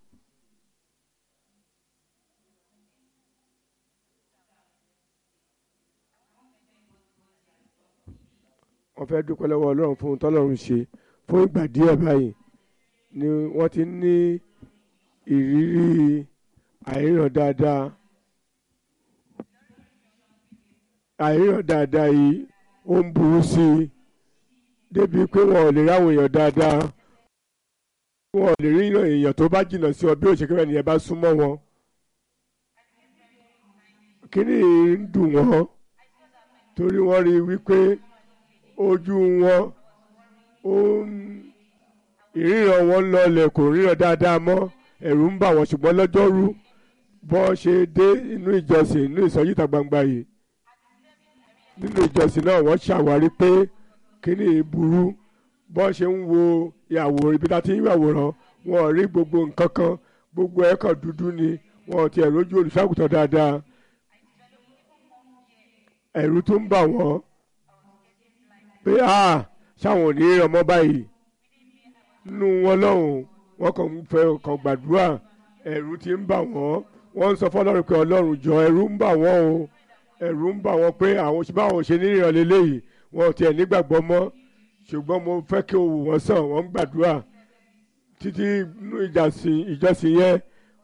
wọ́n fẹ́ dúpẹ́ lọ́wọ́ ọlọ́run fún ohun tọ́lọ́run ṣe fún ìgbà díẹ̀ báyìí ni wọ́n ti ní ìrírí àìríran dáadáa àìríran dáadáa yìí ó ń burú sí i débi pé wọn ò lè ráwọn èèyàn dáadáa wọn ò lè rí èèyàn tó bá jìnnà sí ọ bí òṣèké rẹ nìyẹn bá súnmọ́ wọn kíní ń dùn wọ́n torí wọ́n rí i wípé ojú wọn ó ń ìríran wọn ń lọlẹ̀ kò ríran dáadáa mọ́ ẹ̀rù ń bà wọ́n ṣùgbọ́n lọ́jọ́rú bọ́ ṣe dé inú ìjọsìn inú ìsọjí ìta gbangba yìí nínú ìjọsìn náà wọ́n ṣàwárí pé kíní burú bọ́ ṣe ń wo ìyàwòrán ibi tá a ti ń yàwòrán wọn ò rí gbogbo nǹkan kan gbogbo ẹ̀ kàn dúdú ni wọn ò tiẹ̀ rójú olùṣàgùtàn dáadáa ẹ̀rù tún ń bà wọ́n pé a ṣáwọn ò ní rí ọmọ báyìí nínú wọn lọ́hùn wọn kàn ń fẹ́ kàn gbàdúrà ẹ̀rù ti ń bà wọ́n wọ́n ń sọ fọlọ́run pé ọlọ́run jọ ẹ̀rù ń bà wọ́n o ẹ̀rù ń bà wọ́n pé àwọn báwọn ṣe ní ìrànlẹ́ léyìí wọn ò tiẹ̀ nígbàgbọ́ mọ́ ṣùgbọ́n mo fẹ́ kí o wò wọ́n sàn wọ́n ń gbàdúrà títí inú ìjọsìn ìjọsìn yẹn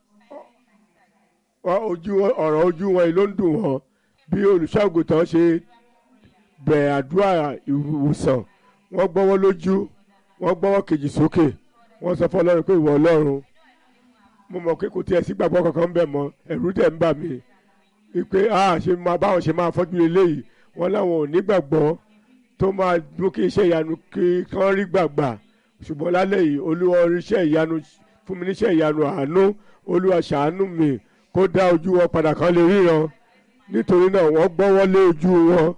ọ- ojú wọn- ọ̀rọ̀ ojú wọn yìí ló ń dùn wọ́n bí olùṣàgùtàn ṣe bẹ̀rẹ̀ àdúrà ìwòsàn wọ́n gbọ́wọ́ lójú wọ́n gbọ́wọ́ kejì sókè wọ́n sọ fún ọlọ́run pé ìwọ ọlọ́run mo mọ̀ pé kò tiẹ̀ sí gbàgbọ́ kankan ń bẹ̀ mọ́ ẹ̀rù dẹ̀ ń bà mí wípé a ṣe máa báwọn ṣe máa fọ́jú eléyìí wọ́n láwọn ò ní gbàgbọ́ tó máa mú kí iṣẹ́ ìyanu kí kán rí gbàgbà ṣùgbọ́n lálẹ́ yìí olúwa iṣẹ́ ìyanu fún mi níṣẹ́ ìyanu àánú olúwa ṣàánú mi kó dá ojú wọn padà kan lè ríran nítorí náà wọ́n gbọ́wọ́ lé ojú wọn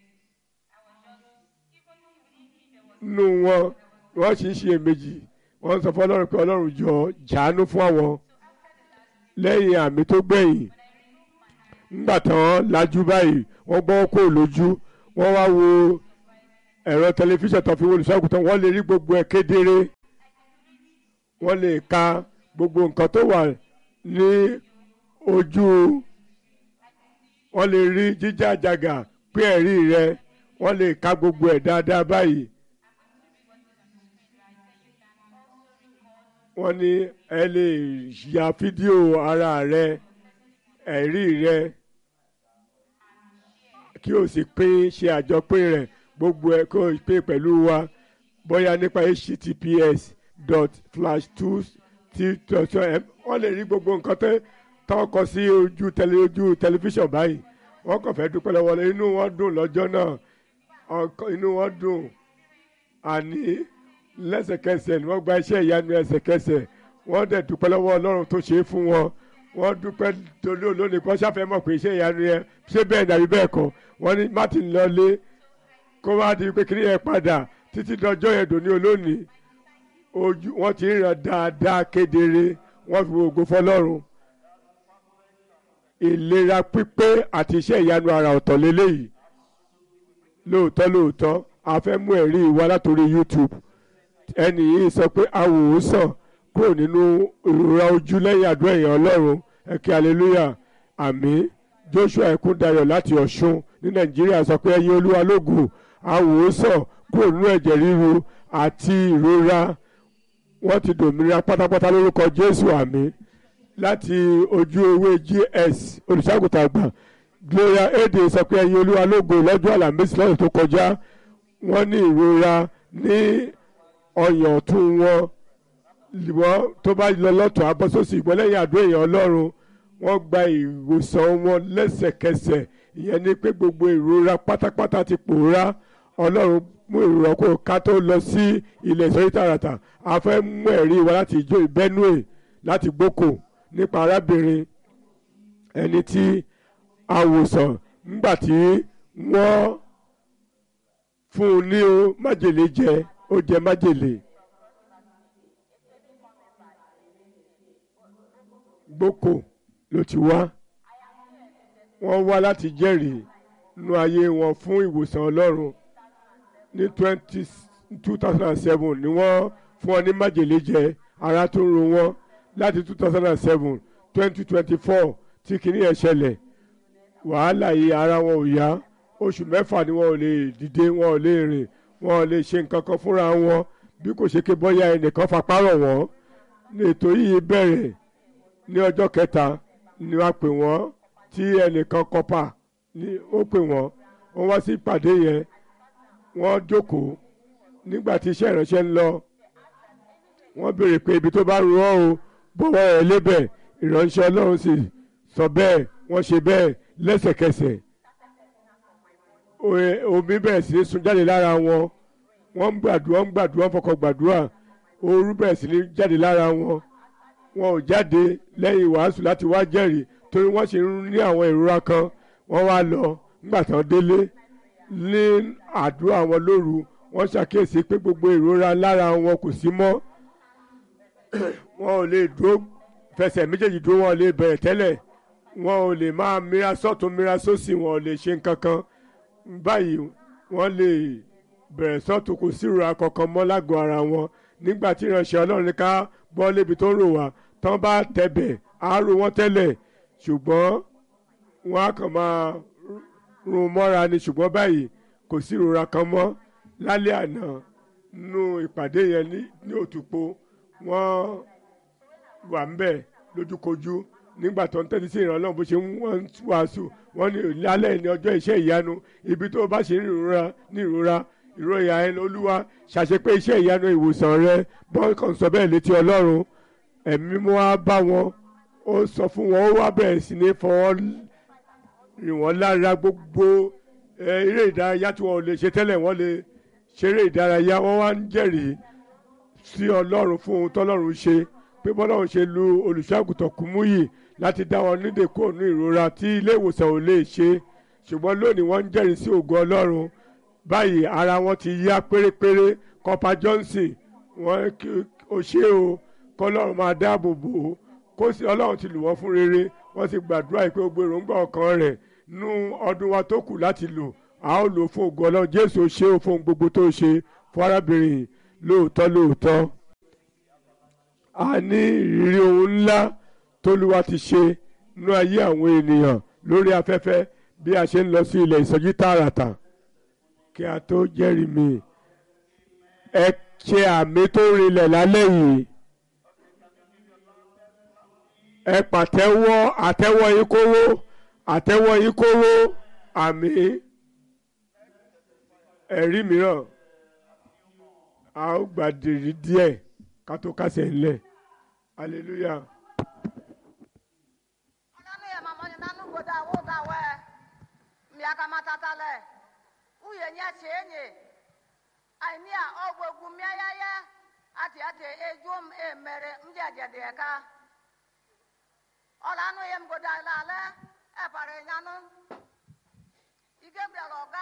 nínú wọn wọ́n sì ń ṣe èméjì wọ́n sọ fún ọlọ́run pé ọlọ́run jọ jàánú fún àwọn lẹ́yìn àmì tó gbẹ̀yìn ńgbà tán lajú báyìí wọ́n gbọ́ kó lójú wọ́n wá wo ẹ̀rọ tẹlifíṣàn tó fi wo olùṣọ́àgùtàn wọ́n lè rí gbogbo ẹ̀ kedere wọ́n lè ka gbogbo nǹkan tó wà ní ojú wọ́n lè rí jíjà àjàgà pé ẹ̀rí rẹ wọ́n lè ka gbogbo ẹ̀ dáadáa báyìí. wọ́n ní ẹ lè ya fídíò ara rẹ ẹ̀rí rẹ kí o sì pín ṣe àjọpín rẹ̀ gbogbo ẹ̀ kó o pín pẹ̀lú wa bóyá nípa https dot flash two t dot m wọ́n lè rí gbogbo nǹkan tẹ́ tọ́ kọ sí ojú tẹlẹ ojú tẹlifíṣàn báyìí wọ́n kàn fẹ́ dúpẹ́ lọ́wọ́ rẹ̀ inú wọn dùn lọ́jọ́ náà ọkọ- inú wọn dùn àní lẹ́sẹ̀kẹsẹ̀ ni wọ́n gba iṣẹ́ ìyanu ẹsẹ̀kẹsẹ̀ wọ́n dẹ̀ dúpẹ́ lọ́wọ́ ọlọ́run tó ṣe é fún wọn wọ́n dúpẹ́ torí olónìí kan ṣàfẹ́ mọ̀ pé iṣẹ́ ìyanu yẹn ṣé bẹ́ẹ̀ dàbí bẹ́ẹ̀ kọ́ wọ́n ní martin lọlé kó wá di pé kiri yẹn padà títí dọjọ́ yẹn dòní olónìí ojú wọ́n ti ń ràn dáadáa kedere wọ́n fi ògo fọlọ́run ìlera pípé àti iṣẹ́ ìyanu àrà ọ̀tọ̀ lélẹ́yìí lóòótọ́ lóòótọ́ a fẹ́ mú ẹ̀rí wa látòrí youtube ẹnì yìí sọ pé awòsàn kúrò nínú ìrora ojú lẹ́yìn àdúrà èèyàn ọlọ́run ẹ̀kẹ́ hallelujah àmín joshua ẹ̀kúndayọ̀ láti ọ̀ṣun ní nàìjíríà sọ pé ẹ̀yin olúwa lógo awòsàn kúrò nínú ẹ̀jẹ̀ ríru àti ìrora wọ́n ti dòmìnira pátápátá lórúkọ jésù àmín láti ojú ewé gs olùṣàgùtà àgbà gloria ede sọ pé ẹ̀yin olúwa lógo lọ́jọ́ àlàmísì lọ́dún tó kọjá wọ́n ní ìrora ní ọyàn ọ̀tún wọn wọ́n tó bá lọ lọ́tún abọ́sọ́sì ìgbọ́n lẹ́yìn àdó èèyàn ọlọ́run wọ́n gba ìwòsàn wọn lẹ́sẹ̀kẹsẹ̀ ìyẹn ni pé gbogbo ìrora pátápátá ti pòórá ọlọ́run mú ìrora kó ká tó lọ sí ilẹ̀ ìsọjí tààràtà a fẹ́ mú ẹ̀rí wa láti ìjọ ìbẹ́núè láti gbóko nípa arábìnrin ẹni tí àwòsàn nígbà tí wọ́n fún un ní o májèlé jẹ ó jẹ májèlé gbóko ló ti wá wọ́n wá láti jẹ́rìí nínú ayé wọn fún ìwòsàn ọlọ́run ní twenty two thousand and seven ni wọ́n fún ọ ní májèlé jẹ ara tó ń ro wọ́n láti two thousand and seven twenty twenty four tí kìíní yẹn ṣẹlẹ̀ wàhálà yìí ara wọn ò yá oṣù mẹ́fà ni wọn ò lè dìde wọn ò lè rìn wọn ò lè ṣe nǹkan kan fúnra wọn bí kò ṣe ké bọ́yá ẹnìkan fapá rọ̀ wọ́n ètò yìí bẹ̀rẹ̀ ní ọjọ́ kẹta ni wàá pè wọ́n tí ẹnìkan kọ́pà ni ó pè wọ́n wọ́n wá sí ìpàdé yẹn wọ́n jókòó nígbà tí iṣẹ́ ìránṣẹ́ ń lọ wọ́n béèrè pé ibi tó bá rú ọ́ o bọ́wọ́ ẹ̀ lébẹ̀ ìránṣẹ́ ọlọ́run sì sọ bẹ́ẹ̀ wọ́n ṣe bẹ́ẹ̀ lẹ́sẹ̀kẹsẹ̀ Oye- omi bẹ̀rẹ̀ sí ní sun jáde lára wọn wọ́n ń gbàdúrà ń gbàdúrà ń fọkàn gbàdúrà ooru bẹ̀rẹ̀ sí ní jáde lára wọn wọn ò jáde lẹ́yìn wàásù láti wá jẹ́rìí torí wọ́n ṣe ń ní àwọn ìrora kan wọ́n wá lọ nígbà tán délé ní àdúrà wọn lóru wọ́n ṣàkíyèsí pé gbogbo ìrora lára wọn kò sí mọ́ wọn ò lè dúró fẹsẹ̀ méjèèjì dúró wọn ò lè bẹ̀rẹ̀ tẹ́lẹ̀ wọn ò lè máa mira sọ́tún mira sósì wọn ò lè ṣe nǹkan kan báyìí wọ́n lè bẹ̀rẹ̀ sọ́tún kò sí ìrora kankan mọ́ lágọ̀ọ́ ara wọn nígbà tí ìránṣẹ́ ọlọ́run ní ká bọ́ lébi tó rò wá tán bá tẹ̀bẹ̀ á rò wọ́n tẹ́lẹ̀ ṣùgbọ́n wọ́n á kàn máa rún mọ́ra ni ṣùgbọ́n báyìí kò sí ìrora kan mọ́ lálẹ́ àná nínú ìpàdé yẹn ní ní òtúpo wọ́n wà ń bẹ̀ lójúkojú nígbà tó ń tẹ́tí sí ìrànlọ́wọ́ bó ṣe ń wọ́n ń wàásù wọ́n ní lálẹ́ ní ọjọ́ iṣẹ́ ìyanu ibi tó bá ṣe ní ìrora ní ìrora ìròyìn ẹni olúwa ṣàṣepé iṣẹ́ ìyanu ìwòsàn rẹ bọ́n kàn sọ bẹ́ẹ̀ létí ọlọ́run ẹ̀mí mú wá bá wọn ó sọ fún wọn ó wá bẹ̀rẹ̀ sí ní fọwọ́ rìn wọ́n lára gbogbo ẹ, eré ìdárayá tí wọn ò lè ṣe tẹ́lẹ̀ wọ́n lè ṣeré ìdárayá wọ́n wá ń jẹ́rìí sí ọlọ́run fún ohun tọ́lọ́run ṣe pé bọ́lọ́run ṣe lu olùṣọ́àgùtàn Kúmúyì láti dá wọn nídè kúrò ní ìrora tí ilé ìwòsàn ò lè ṣe ṣùgbọ́n lónìí wọ́n ń jẹ́rìí sí ògo ọlọ́run báyìí ara wọn ti yá pérépéré kọpa Johnson wọn kí o ṣe o kọlọ́run máa dáàbò bò ó kó sì ọlọ́run ti lù wọ́n fún rere wọ́n sì gbàdúrà pé gbogbo èròǹgbà ọkàn rẹ̀ nú ọdún wa tó kù láti lò a ó lò fún ògo ọlọ́run Jésù ṣe o fún ohun gbogbo tó ṣe fún arábìnrin yìí lóòótọ́ lóòótọ́ a ní ìrírí ohun ńlá tólúwa ti ṣe nínú ayé àwọn ènìyàn lórí afẹ́fẹ́ bí a ṣe ń lọ sí ilẹ̀ ìsọjí tààràtà kí a tó jẹ́rìí mi ẹ ṣe àmì tó rinlẹ̀ lálẹ́ yìí ẹ pàtẹ́wọ́ àtẹ́wọ́ yín kóró àtẹ́wọ́ yín kóró àmì ẹ̀rí mìíràn a ó gbàdìrí díẹ̀ ká tó kásẹ̀ ńlẹ̀ hallelujah. Nanu ye mama ni nanu goda wo ga we. Miaka matata le. Uye nya chenye. Ai a ogbogu mia ya ya. Ati ati ejum e mere mjeje de ka. Ola nu ye mgoda la le. E pare nyanu. Ike bia loga.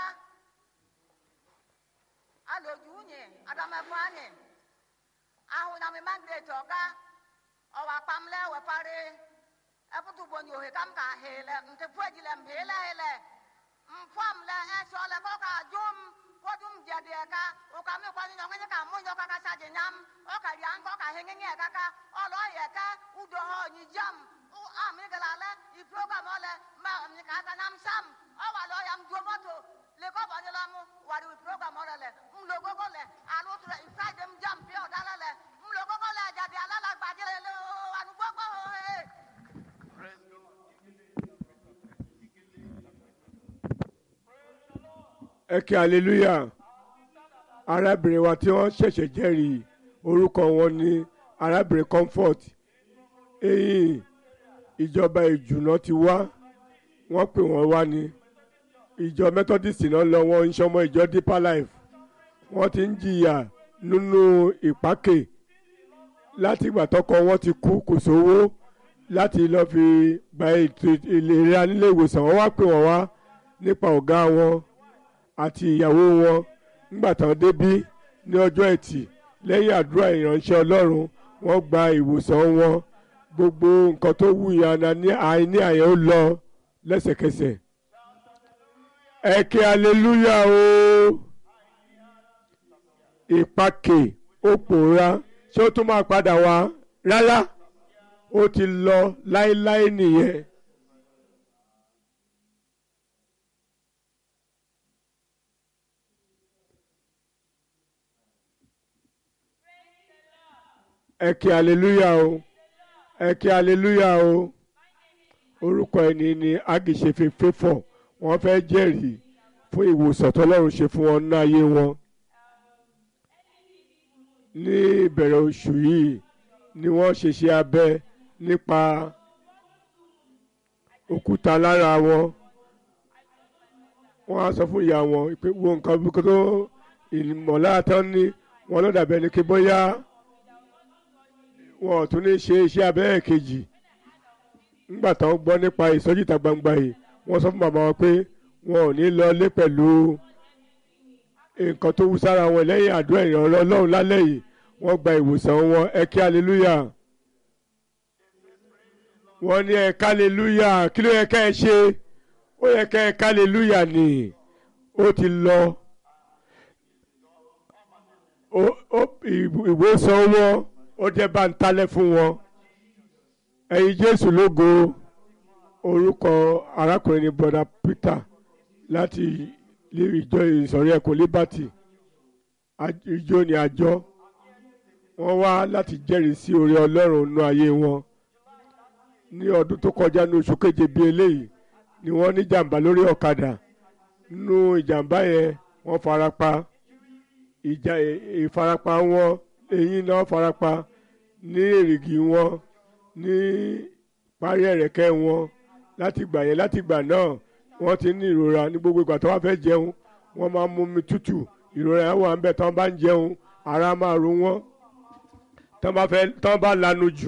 Aloju unye adame fanye. Ahu na mi mangre toga. Owa pamle we pare. eputu bonyo he kam ka hele nte pweji le mbele hele mfam le esho le ko ka jum ko jum jade ka o ka mi kwani nyonge ka mo nyoka ka saje nyam o ka rian ko ka henge nge ka ka o lo ye ka udo ho ni jam u a mi ga la le i program ole ma mi ka ta nam sam o wa lo yam jo moto le ko ba ni la mu wa ri program ole le m lo go go le a lo tu i fa dem jam pe o dala le m lo go go le jade ala la gba je le o anu go go eh Praise God. ẹ kí hallelujah arábìnrin wa tí wọ́n ṣẹ̀ṣẹ̀ jẹ́rìí orúkọ wọn ní arábìnrin comfort eyín ìjọba ìjùnà ti wá wọ́n pè wọ́n wá ní ìjọ methodist náà lọ wọn ń ṣọmọ ìjọ deeper life wọ́n ti ń jìyà nínú ìpákè láti ìgbà tọkọ wọn ti kú kò sówó láti lọ fi gba ètò ìlera nílé ìwòsàn wọ́n wá pè wọ́n wá nípa ọ̀gá wọn àti ìyàwó wọn nígbà tán débí ní ọjọ́ ẹtì lẹ́yìn àdúrà ìránṣẹ́ ọlọ́run wọ́n gba ìwòsàn wọn gbogbo nǹkan tó wù yànnà ní àìní àyẹ̀ ó lọ lẹ́sẹ̀kẹsẹ̀ ẹ kí aleluya o ìpàkè ó pòórá ṣé ó tún máa padà wá rárá ó ti lọ láéláé nìyẹn. ẹ kí aleluya o ẹ kí aleluya o orúkọ ẹni ni agiṣefe fẹfọ wọ́n fẹ́ jẹ́rìí fún ìwòsàn tọ́lọ́run ṣe fún wọn ní ayé wọn ní ìbẹ̀rẹ̀ oṣù yìí ni wọ́n ṣe ṣe abẹ nípa òkúta lára wọn wọ́n á sọ fún ìyá wọn pé wo nǹkan bí kò tó ìmọ̀lára tán ní wọn ló dàbẹ̀ ní kí bóyá wọn ò tún ní ṣe iṣẹ́ abẹ́ kejì nígbà táwọn gbọ́ nípa ìsọjí ìta gbangba yìí wọ́n sọ fún màmá wọn pé wọn ò ní lọ lé pẹ̀lú nǹkan tó wú sára wọn lẹ́yìn àdúrà ìrànlọ́ ọlọ́run lálẹ́ yìí wọ́n gba ìwòsàn wọn ẹ kí aleluya wọ́n ní ẹ ká aleluya kí ló yẹ ká ẹ ṣe ó yẹ ká ẹ ká aleluya ni ó ti lọ ìwòsàn wọn ó jẹ́ bá ń talẹ̀ fún wọn ẹ̀yin jésù lógo orúkọ arákùnrin ní bọ́dà peter láti ìjọ ìsọ̀rí ẹ̀kọ́ liberty ìjọ ní àjọ wọ́n wá láti jẹ́rìí sí oore ọlọ́run nínú ayé wọn ní ọdún tó kọjá ní oṣù keje bíi eléyìí ni wọ́n ní jàǹbá lórí ọ̀kadà nínú ìjàǹbá yẹn wọ́n farapa ìjà ìfarapa wọn eyín náà farapa ní èrìgì wọn ní parí ẹ̀rẹ̀kẹ́ wọn láti gbà yẹn láti gbà náà wọ́n ti ní ìrora ní gbogbo ìgbà tó wá fẹ́ jẹun wọ́n máa ń mú mi tútù ìrora yẹn wà ń bẹ̀ tán bá ń jẹun ara máa ro wọ́n tán bá fẹ́ tán bá lanu jù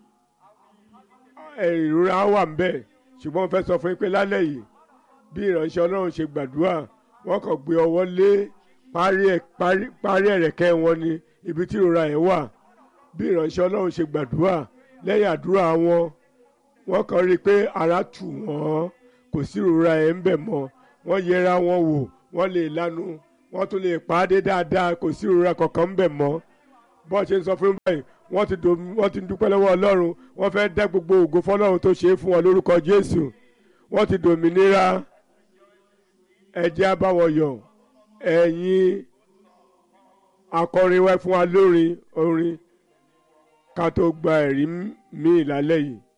ìrora wà ń bẹ̀ ṣùgbọ́n mo fẹ́ sọ fún yín pé lálẹ́ yìí bí ìránṣẹ́ ọlọ́run ṣe gbàdúrà wọ́n kàn gbé ọwọ́ lé parí ẹ̀rẹ̀kẹ́ wọn ni ibi tí ìrora yẹn wà bí ìránṣẹ́ ọlọ́run ṣe gbàdúrà lẹ́yìn àdúrà wọn wọ́n kàn rí i pé ara tù wọ́n kò sí ìrora yẹn ń bẹ̀ mọ́ wọ́n yẹra wọn wò wọ́n lè lanu wọ́n tún lè pàdé dáadáa kò sí ìrora kankan ń bẹ̀ mọ́ bọ́ọ̀ ṣe ń sọ fún báyìí wọ́n ti dò wọ́n ti dúpẹ́ lọ́wọ́ ọlọ́run wọ́n fẹ́ dá gbogbo ògo fọlọ́run tó ṣe é fún wọn lórúkọ jésù wọ́n ti dòmìnira ẹ̀jẹ̀ abáwọ̀yọ̀ ẹ̀yin akọrin wá fún wa lórin orin ká tó gba ẹ̀rí míì lálẹ́ yìí.